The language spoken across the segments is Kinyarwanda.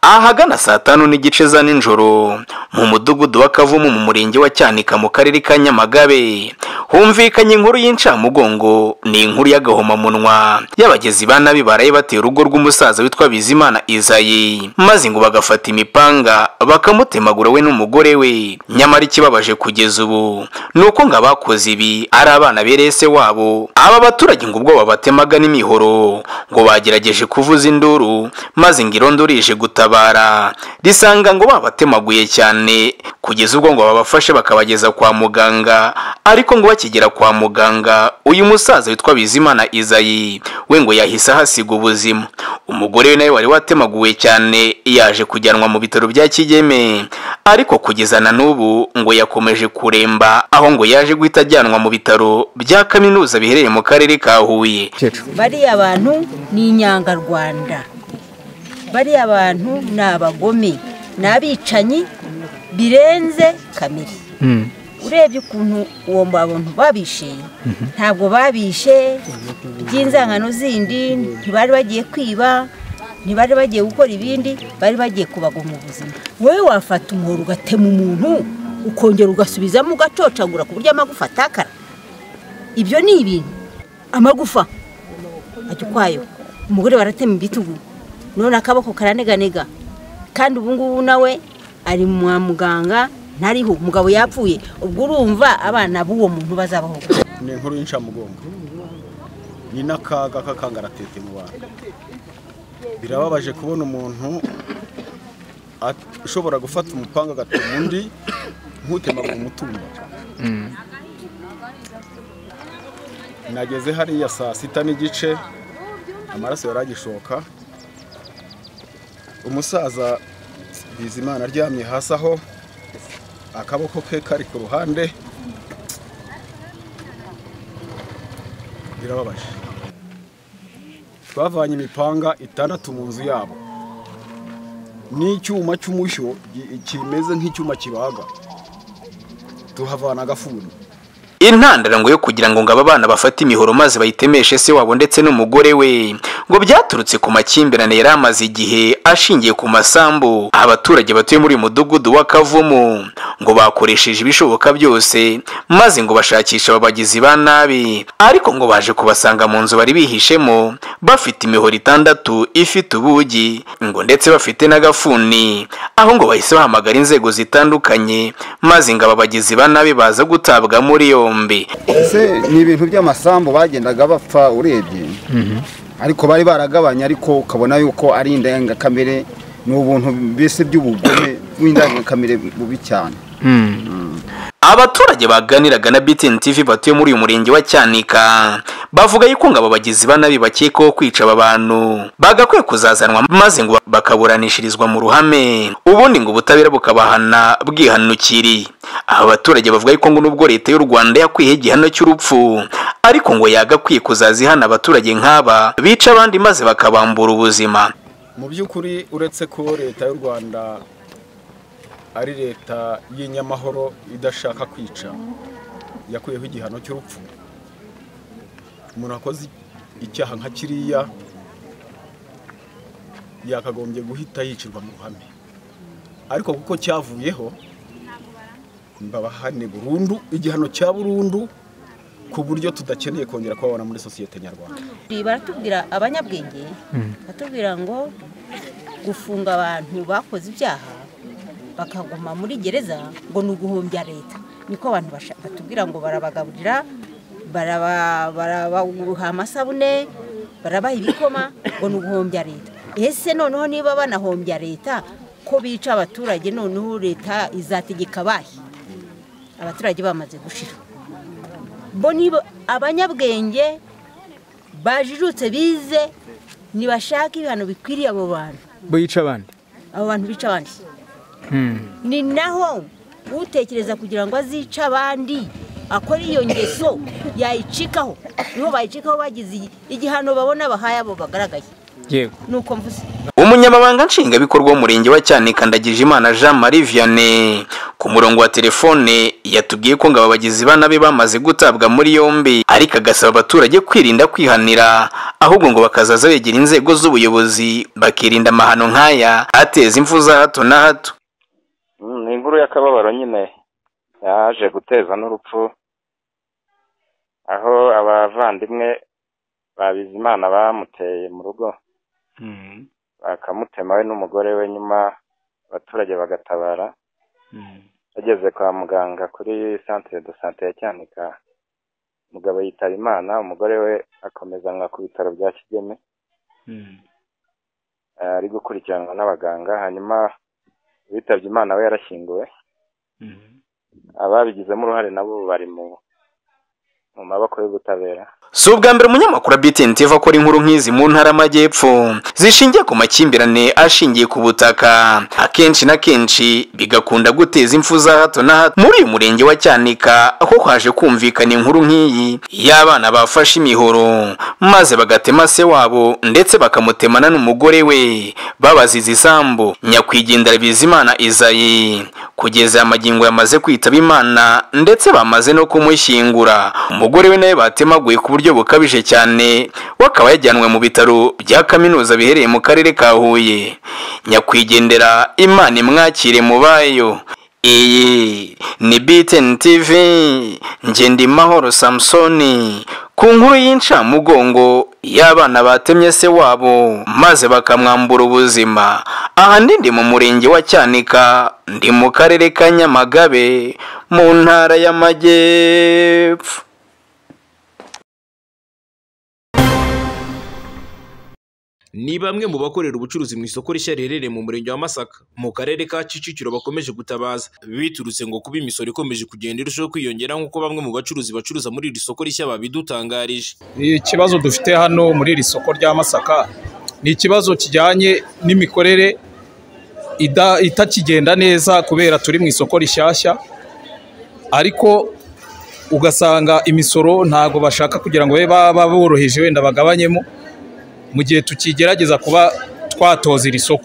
ahagana saa tanu n'igice za nijoro mu mudugudu wa kavumu mu murenge wa cyanika mu karere ka nyamagabe humvikanye inkuru y'incamugongo ni inkuru y'agahomamunwa y'abagizi ba nabi baraye bateye urugo rw'umusaza witwa bizimana izayi maze ngo bagafata imipanga bakamutemagura we n'umugore we nyamara ikibabaje kugeza ubu ni uko ngo abakoze ibi ari abana bereye se wabo aba baturage ngo ubwo babatemaga n'imihoro ngo bagerageje kuvuza induru maze ngo irondo rije gutabara risanga ngo babatemaguye cyane kugeza ubwo ngo babafashe bakabageza kwa muganga ariko ngo bakigera kwa muganga uyu musaza witwa bizimana izayi we ngo yahise ahasiga ubuzima umugore we nawe wari watemaguwe cyane yaje kujyanwa mu bitaro bya kigeme ariko kugeza na n'ubu ngo yakomeje kuremba aho ngo yaje guhita ajyanwa mu bitaro bya kaminuza biherereye mu karere ka huye bariya bantu ni inyangarwanda bariya bantu ni abagome ni abicanyi birenze kamere urebye ukuntu uwo bantu babishe ntabwo babishe by'inzangano zindi ntibari bagiye kwiba ntibari bagiye gukora ibindi bari bagiye kubagoma ubuzima wowe wafata umuhoro ugatema umuntu ukongera ugasubizamo ugacocagura ku buryo amagufa atakara ibyo ni ibintu amagufa ajya ukwayo umugore baratema ibitugu none akaboko karaneganega kandi ubu ngubu nawe ari mwa muganga ntariho umugabo yapfuye ubwo urumva abana b'uwo muntu bazabaho ni inkuru y'incamugongo ni n'akaga k'akangaratete mu bantu birababaje kubona umuntu ushobora gufata umupanga agatuma undi nk'utemaga umutungo nageze hariya saa sita n'igice amaraso yaragishoka umusaza bizimana aryamye hasi aho akaboko ke kari ku ruhande birababaje twavanye imipanga itandatu mu nzu yabo n'icyuma cy'umushyo kimeze nk'icyuma kibaga tuhavana agafuni intandaro ngo yo kugira ngo ngo aba bana bafate imihoro maze bayitemeshe se wabo ndetse n'umugore we ngo byaturutse ku makimbirane yari amaze igihe ashingiye ku masambu abaturage batuye muri uyu mudugudu wa kavumu ngo bakoresheje ibishoboka byose maze ngo bashakisha ababagizi ba nabi ariko ngo baje kubasanga mu nzu bari bihishemo bafite imihoro itandatu ifite ubugi ngo ndetse bafite n'agafuni aho ngo bahise bahamagara inzego zitandukanye maze ngo ababagizi ba nabi baza gutabwa muri yo ese ni ibintu by'amasambu bagendaga bapfa urebye ariko bari baragabanya ariko ukabona yuko ari indangakamere ni ubuntu mbese by'ubugome bw'indangakamere bubi cyane abaturage baganiraga na BTN TV batuye muri uyu murenge wa cyanika bavuga yuko ngo ababagizi ba nabi bakekwaho kwica aba bantu bagakwiye kuzazanwa maze ngo bakaburanishirizwa mu ruhame ubundi ngo ubutabera bukabahana bwihanukiriye aba baturage bavuga yuko ngo nubwo leta y'u rwanda yakwiye igihano cy'urupfu ariko ngo yagakwiye kuzaza ihana abaturage nk'aba bica abandi maze bakabambura ubuzima mu by'ukuri uretse ko leta y'u rwanda ari leta y'inyamahoro idashaka kwica yakuyeho igihano cy'urupfu umuntu wakoze icyaha nka kiriya yakagombye guhita yicirwa mu ruhame ariko kuko cyavuyeho mbabahane burundu igihano cya burundu ku buryo tudakeneye kongera kubabona muri sosiyete nyarwanda baratubwira abanyabwenge batubwira ngo gufunga abantu bakoze ibyaha bakaguma muri gereza ngo ni uguhumbya leta niko abantu batubwira ngo barabagaburira barabaguha amasabune barabaha ibikoma ngo ni uguhumbya leta ese noneho niba banahombya leta ko bica abaturage noneho leta izategeka abahe abaturage bamaze gushira mbona abanyabwenge bajijutse bize ntibashake ibihano bikwiriye abo bantu bica abandi abo bantu bica abandi ni naho utekereza kugira ngo azice abandi akora iyo ngeso yayicikaho niho bayicikaho bagize igihano babona bahaye abo bagaragaye yego ni uko mvuze umunyamabanga nshingwabikorwa w'umurenge wa cyanika ndagijimana jean marie vianney ku murongo wa telefone yatubwiye ko ngo aba bagizi ba nabi bamaze gutabwa muri yombi ariko agasaba abaturage kwirinda kwihanira ahubwo ngo bakazaza begera inzego z'ubuyobozi bakirinda amahano nk'aya ateza imfu za hato na hato Mm, ni inkuru y'akababaro nyine yaje guteza n'urupfu aho abavandimwe ba Bizimana bamuteye mu rugo bakamutema we n'umugore we nyuma abaturage bagatabara bageze kwa muganga kuri centre de santé ya Cyanika umugabo yitaba Imana umugore we akomezanwa ku bitaro bya Kigeme eh, ari gukurikiranwa n'abaganga hanyuma uwitabye Imana we yarashyinguwe ababigizemo uruhare nabo bari mu mu maboko y'ubutabera si ubwa mbere umunyamakuru wa btn tv akora inkuru nk'izi mu ntara y'amajyepfo zishingiye ku makimbirane ashingiye ku butaka akenshi na kenshi bigakunda guteza impfu za hato na hato muri uyu murenge wa cyanika aho haje kumvikana inkuru nk'iyi y'abana bafashe imihoro maze bagatema se wabo ndetse bakamutemana n'umugore we babaziza isambu nyakwigendera bizimana izayi kugeza amagingo yamaze kwitaba imana ndetse bamaze no kumushyingura umugore we nawe batemaguye ku buryo bukabije cyane we akaba yajyanwe mu bitaro bya kaminuza bihereye mu karere ka huye nyakwigendera imana imwakire mu bayo iyi ni btn tv ngendimahoro samusoni ku nkuru y'incamugongo y'abana batemye se wabo maze bakamwambura ubuzima aha ndi ndi mu murenge wa cyanika ndi mu karere ka nyamagabe mu ntara y'amajyepfo ni bamwe mu bakorera ubucuruzi mu isoko rishya riherereye mu murenge wa Masaka mu karere ka Kicukiro bakomeje gutabaza biturutse ngo kuba imisoro ikomeje kugenda irushaho kwiyongera nk'uko bamwe mu bacuruzi bacuruza muri iri soko rishya babidutangarije ikibazo dufite hano muri iri soko rya masaka ni ikibazo kijyanye n'imikorere ida- itakigenda neza kubera turi mu isoko rishyashya ariko ugasanga imisoro ntabwo bashaka kugira ngo babe baba boroheje wenda bagabanyemo mu gihe tukigerageza kuba twatoza iri soko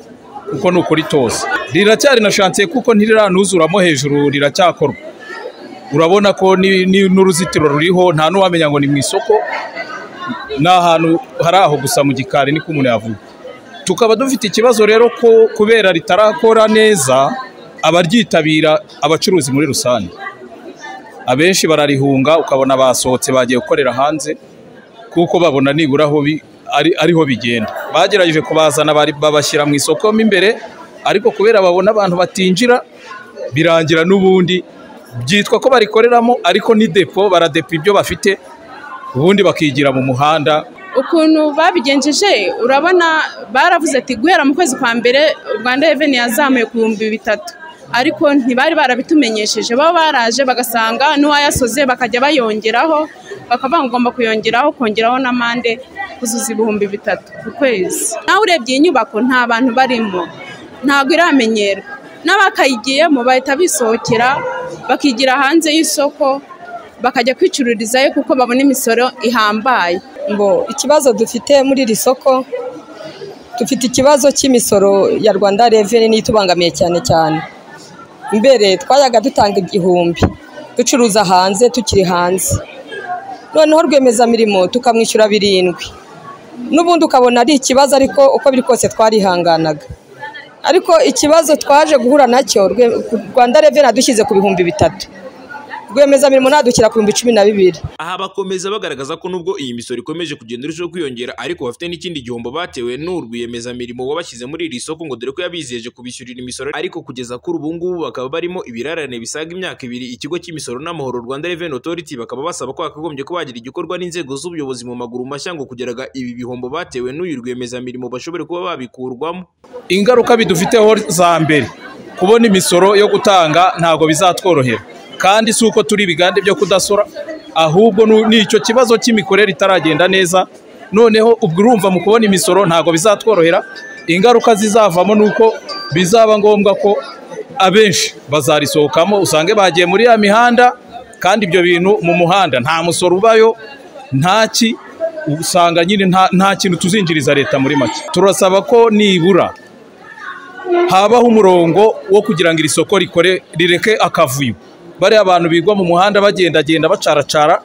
kuko ni ukuritoza riracyari na shansiye kuko ntiriranuzuramo hejuru riracyakorwa urabona ko ni- ni- n'uruzitiro ruriho nta n'uwamenya ngo ni mu isoko ni ahantu hari aho gusa mu gikari niko umuntu yavuga tukaba dufite ikibazo rero ko kubera ritarakora neza abaryitabira abacuruzi muri rusange abenshi bararihunga ukabona basohotse bagiye gukorera hanze kuko babona nibura aho bi- ari- ariho bigenda bagerageje kubazana bari- babashyira mu isoko mo imbere ariko kubera babona abantu batinjira birangira n'ubundi byitwa ko barikoreramo ariko ni depo baradepa ibyo bafite ubundi bakigira mu muhanda ukuntu babigenjeje urabona baravuze ati guhera mu kwezi kwa mbere rwanda reveni yazamuye ku bihumbi bitatu ariko ntibari barabitumenyesheje bo baraje bagasanga n'uwayasoze bakajya bayongeraho bakavuga ngo ugomba kuyongeraho kongeraho n'amande kuzuza ibihumbi bitatu ku kwezi nawe urebye iyi nyubako nta bantu barimo ntabwo iramenyerwa n'abakayigiyemo bahita bisohokera bakigira hanze y'isoko bakajya kwicururizayo kuko babona imisoro ihambaye ngo ikibazo dufite muri iri soko dufite ikibazo cy'imisoro ya rwanda reveni niyo itubangamiye cyane cyane mbere twayaga dutanga igihumbi ducuruza hanze tukiri hanze noneho rwiyemezamirimo tukamwishyura birindwi n'ubundi ukabona ari ikibazo ariko uko biri kose twarihanganaga ariko ikibazo twaje guhura nacyo rwe- rwanda reveni adushyize ku bihumbi bitatu rwiyemezamirimo nadushyira ku bihumbi cumi na bibiri aha bakomeza bagaragaza ko nubwo iyi misoro ikomeje kugenda irushaho kwiyongera ariko bafite n'ikindi gihombo batewe n'urwiyemezamirimo wabashyize muri iri soko ngo dore ko yabizeje kubishyurira imisoro ariko kugeza kuri ubu ngubu bakaba barimo ibirarane bisaga imyaka ibiri ikigo cy'imisoro n'amahoro rwanda revenue authority bakaba basaba ko hakagombye ko bagira igikorwa n'inzego z'ubuyobozi mu maguru mashya ngo kugeraga ibi bihombo batewe n'uyu rwiyemezamirimo bashobore kuba babikurwamo ingaruka bidufiteho za mbere kubona imisoro yo gutanga ntabwo bizatworohera kandi si uko turi ibigande byo kudasora ahubwo nu- ni icyo kibazo cy'imikorere itaragenda neza noneho ubwo urumva mu kubona imisoro ntabwo bizatworohera ingaruka zizavamo ni uko bizaba ngombwa ko abenshi bazarisohokamo usange bagiye muri ya mihanda kandi ibyo bintu mu muhanda nta musoro ubayo nta ki usanga nyine nta nta kintu tuzinjiriza leta muri make turasaba ko nibura habaho umurongo wo kugira ngo iri soko rikore rireke akavuyo bariya abantu bigwa mu muhanda bagendagenda bacaracara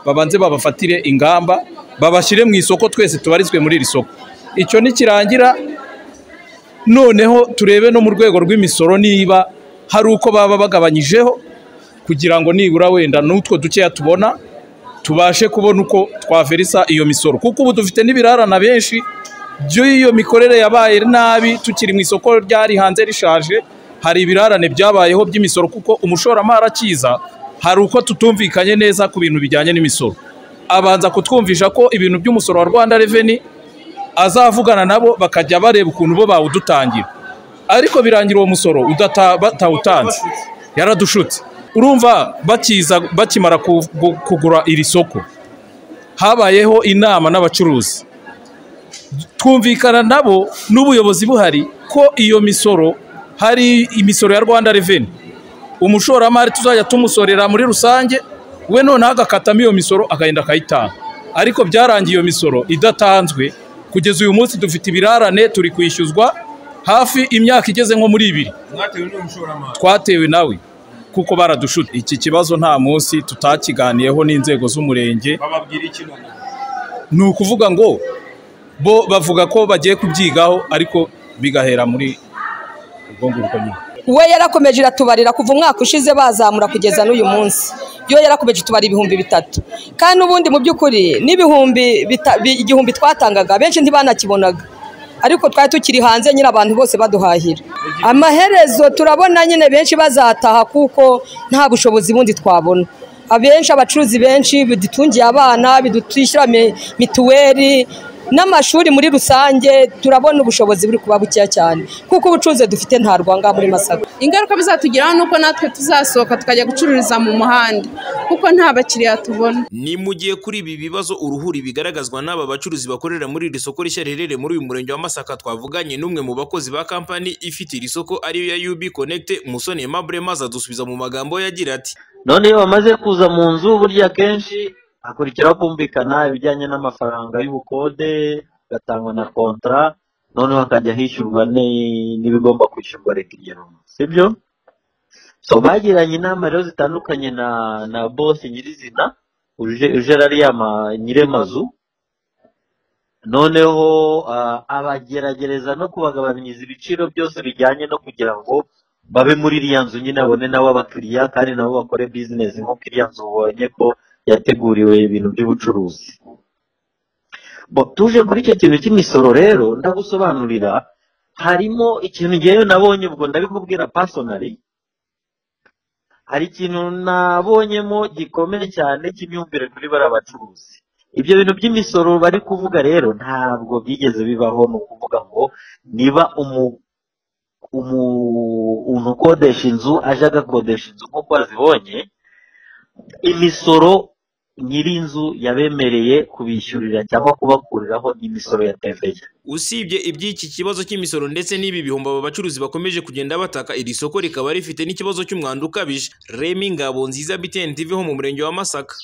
babanze babafatire ingamba babashyire mu isoko twese tubarizwe muri iri soko icyo nikirangira noneho turebe no mu rwego rw'imisoro niba hari uko baba bagabanyijeho kugira ngo nibura wenda n'utwo dukeya tubona tubashe kubona uko twaverisa iyo misoro kuko ubu dufite n'ibirarana benshi by'iyo mikorere yabaye nabi tukiri mu isoko ryari hanze rishaje hari ibirarane byabayeho by'imisoro kuko umushoramari akiza hari uko tutumvikanye neza ku bintu bijyanye n'imisoro abanza kutwumvisha ko ibintu by'umusoro wa rwanda reveni azavugana nabo bakajya bareba ukuntu bo bawudutangira ariko birangira uwo musoro batawutanze yaradushutse urumva bakiza bakimara kugura iri soko habayeho inama n'abacuruzi twumvikana nabo n'ubuyobozi buhari ko iyo misoro hari imisoro ya rwanda reveni umushoramari tuzajya tumusorera muri rusange we noneho agakatamo iyo misoro akagenda akayitanga ariko byarangiye iyo misoro idatanzwe kugeza uyu munsi dufite ibirarane turi kwishyuzwa hafi imyaka igeze nko muri ibiri twatewe nawe kuko baradushutse iki kibazo nta munsi tutakiganiyeho n'inzego z'umurenge ni ukuvuga ngo bo bavuga ko bagiye kubyigaho ariko bigahera muri ubwo ngubwo nyine we yarakomeje iratubarira kuva umwaka ushize bazamura kugeza n'uyu munsi yo yarakomeje itubara ibihumbi bitatu kandi n'ubundi mu by'ukuri n'ibihumbi igihumbi twatangaga benshi ntibanakibonaga ariko twari tukiri hanze nyine abantu bose baduhahira amaherezo turabona nyine benshi bazataha kuko nta bushobozi bundi twabona abenshi abacuruzi benshi bidutungiye abana bidutishyura mituweli n'amashuri muri rusange turabona ubushobozi buri kuba bukeya cyane kuko ubucuruzi dufite nta rwanga muri masaka ingaruka bizatugiraho ni uko natwe tuzasohoka tukajya gucururiza mu muhanda kuko nta bakiriya tubona ni mu gihe kuri ibi bibazo uruhuri bigaragazwa n'aba bacuruzi bakorera muri iri soko rishya riherereye muri uyu murenge wa masaka twavuganye n'umwe mu bakozi ba kampani ifite iri soko ariyo ya UB Connect Musoni Aimable maze adusubiza mu magambo yagira ati none iyo bamaze kuza mu nzu burya akenshi hakurikiraho kumvikana ibijyanye n'amafaranga y'ubukode agatangwa na kontara noneho hakajya hishyurwa n'ibigomba kwishyurwa leta igera si byo so bagiranye inama rero zitandukanye na na bose nyirizina uje ariya nyir'amazu noneho abageragereza no kubagabanyiriza ibiciro byose bijyanye no kugira ngo babe muri iriya nzu nyine babone nabo abakiriya kandi nabo bakore bizinesi nk'uko iriya nzu ubonye ko yateguriwe ibintu by'ubucuruzi tuje kuri icyo kintu cy'imisoro rero ndagusobanurira harimo ikintu ngewe nabonye ubwo ndabikubwira pasonari hari ikintu nabonyemo gikomeye cyane cy'imyumvire kuri bariya bacuruzi ibyo bintu by'imisoro bari kuvuga rero ntabwo byigeze bibaho ni ukuvuga ngo niba umuntu ukodesha inzu aje agakodesha inzu nk'uko azibonye imisoro nyir'inzu yabemereye kubishyurira cyangwa kubakuriraho imisoro ya teveya usibye iby'iki kibazo cy'imisoro ndetse n'ibi bihombo aba bacuruzi bakomeje kugenda bataka iri soko rikaba rifite n'ikibazo cy'umwanda ukabije remi ngabo nziza btn tv ho mu murenge wa masaka